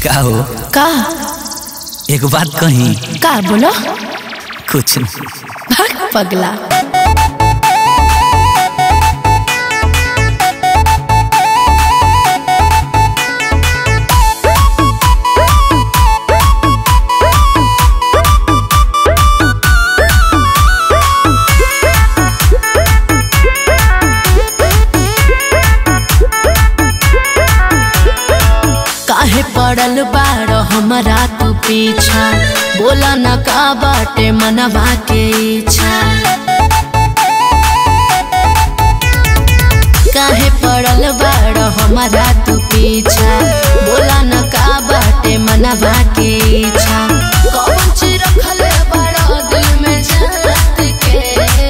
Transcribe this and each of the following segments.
का हो का एक बात कही का बोलो कुछ नहीं भाग पगला काहे पड़ल बाड़ हमारा तू पीछा बोला न का बाटे मनवा के इच्छा काहे पड़ल बाड़ हमारा तू पीछा बोला न का बाटे मनवा के इच्छा कौन चीज रखल बड़ा दिल में जात के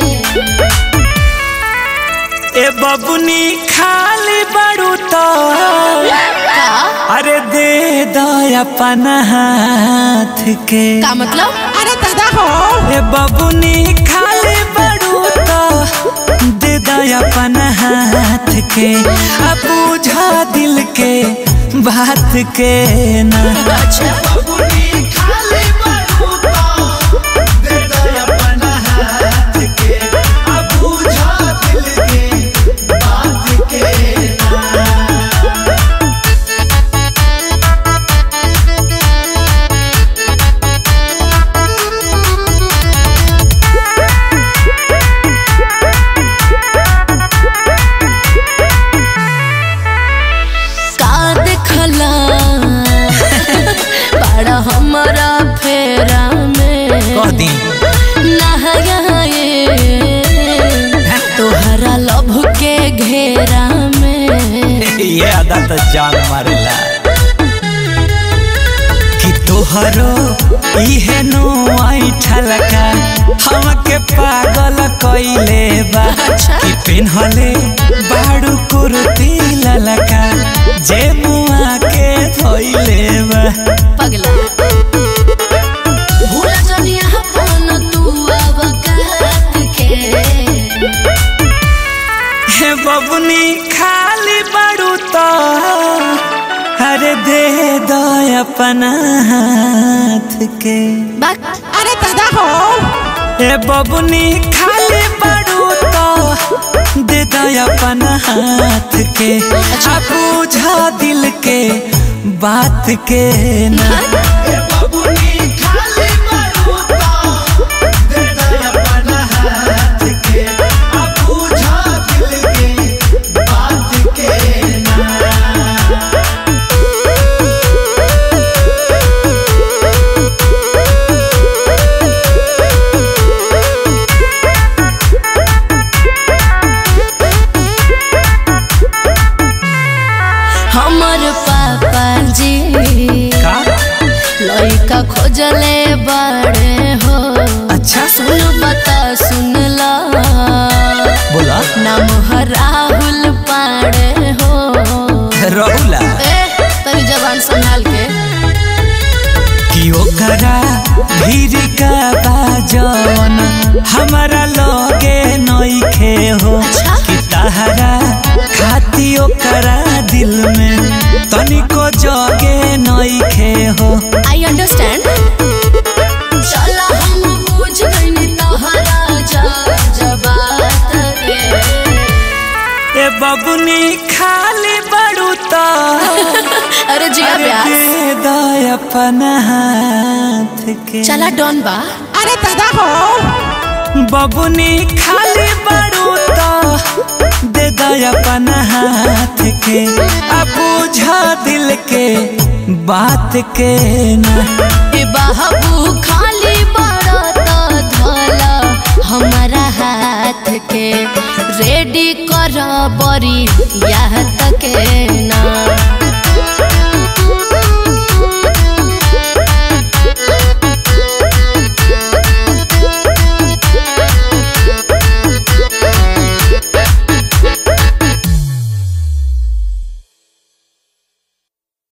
ए बबुनी खाली बड़ू तो का अरे दे दो अपन हाथ के का मतलब अरे दादा हो ए बबुनी खाली बड़ू तो दे दो अपन हाथ के अब बुझा दिल के बात के ना अच्छा का देखला बड़ा हमारा फेरा में कह दी नहाए तोहरा लभ के घेरा में ये अदा तो जान मारेला कि तोहरो इहे नो आई ठलका हमके पागल कइले बा अच्छा। कि पिन्हले बाड़ू कुर्ती ललका जे मुआ के धोइले बा पगला भूल जनिया अपन तू अब काट के हे बबुनी खाली बाड़ू तो अरे दे दो अपन हाथ के बाक अरे दादा हो ए बबुनी खाली बड़ू तो दे दो अपन हाथ के आ बुझा दिल के बात के ना हमर पापा जी का लइका खोजले बड़े हो अच्छा सुन बता सुन ला बोला नाम है राहुल पाड़े हो रहुला ए तनी जबान संभाल के कि ओकरा भीड़ का बाजन हमारा लगे नइखे हो अच्छा। कि तहरा खाती ओकरा दिल में तनिको जगे नइखे हो आई अंडरस्टैंड चला हम पूछ गइनी तोहरा जा जबात के ए बबुनी खाली बड़ू तो अरे जिया अरे प्यार दे दो अपन हाथ के चला डॉन बा अरे दादा हो बबुनी खाली बड़ू तो दे दो अपन हाथ के अब बुझा दिल के बात के ना ए बाबू खाली बड़ा तो धला हमारा हाथ के रेडी कर बरी याद के ना